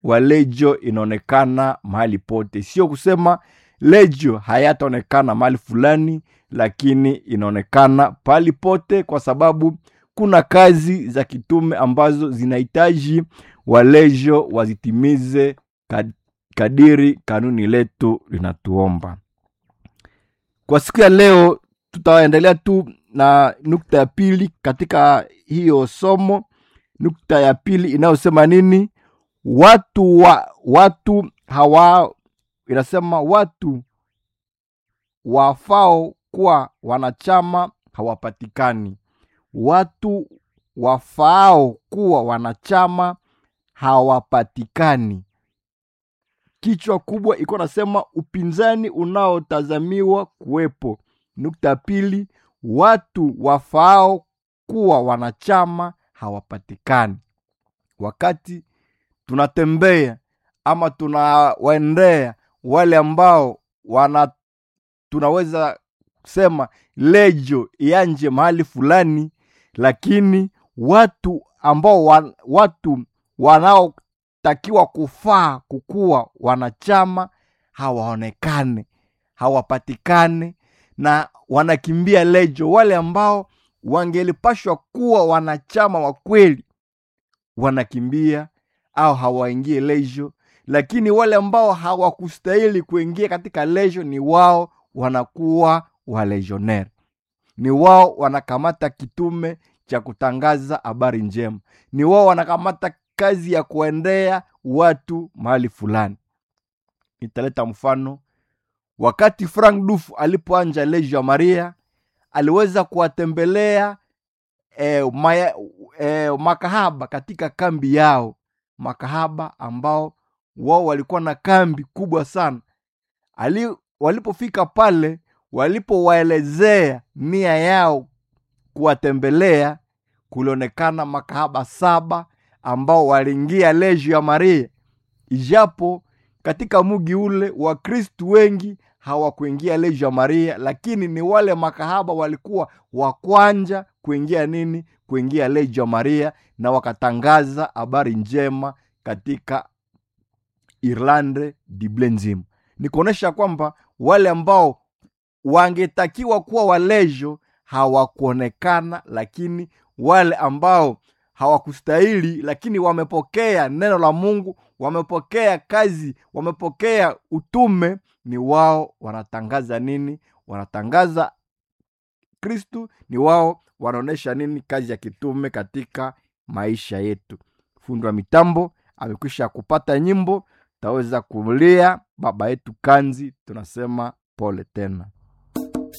wa lejo inaonekana mahali pote, sio kusema lejo hayataonekana mahali fulani, lakini inaonekana pahali pote, kwa sababu kuna kazi za kitume ambazo zinahitaji walejo wazitimize kad- kadiri kanuni letu linatuomba. Kwa siku ya leo tutaendelea tu na nukta ya pili katika hiyo somo. Nukta ya pili inayosema nini? Watu wa watu hawa, inasema watu wafao kuwa wanachama hawapatikani. Watu wafaao kuwa wanachama hawapatikani. Kichwa kubwa iko nasema upinzani unaotazamiwa kuwepo. Nukta ya pili, watu wafaao kuwa wanachama hawapatikani. Wakati tunatembea ama tunawaendea wale ambao wana tunaweza kusema lejo ianje mahali fulani, lakini watu ambao wan, watu wanaotakiwa kufaa kukuwa wanachama hawaonekane, hawapatikane na wanakimbia lejo. Wale ambao wangelipashwa kuwa wanachama wa kweli wanakimbia au hawaingie lejo, lakini wale ambao hawakustahili kuingia katika lejo ni wao wanakuwa walegionnaire, ni wao wanakamata kitume cha kutangaza habari njema, ni wao wanakamata kazi ya kuendea watu mahali fulani. Nitaleta mfano. Wakati Frank Duf alipoanja Legio ya Maria, aliweza kuwatembelea eh, maya, eh, makahaba katika kambi yao, makahaba ambao wao walikuwa na kambi kubwa sana. Ali, walipofika pale, walipowaelezea nia yao kuwatembelea, kulionekana makahaba saba ambao waliingia Legio ya Maria, ijapo katika mugi ule Wakristu wengi hawakuingia Legio ya Maria, lakini ni wale makahaba walikuwa wa kwanja kuingia nini, kuingia Legio ya Maria, na wakatangaza habari njema katika Irlande dible nzima. Ni kuonyesha kwamba wale ambao wangetakiwa kuwa walejo hawakuonekana, lakini wale ambao hawakustahili lakini wamepokea neno la Mungu, wamepokea kazi, wamepokea utume, ni wao wanatangaza nini? Wanatangaza Kristu, ni wao wanaonyesha nini? Kazi ya kitume katika maisha yetu. Fundi wa mitambo amekwisha kupata nyimbo, taweza kulia baba yetu Kanzi, tunasema pole tena.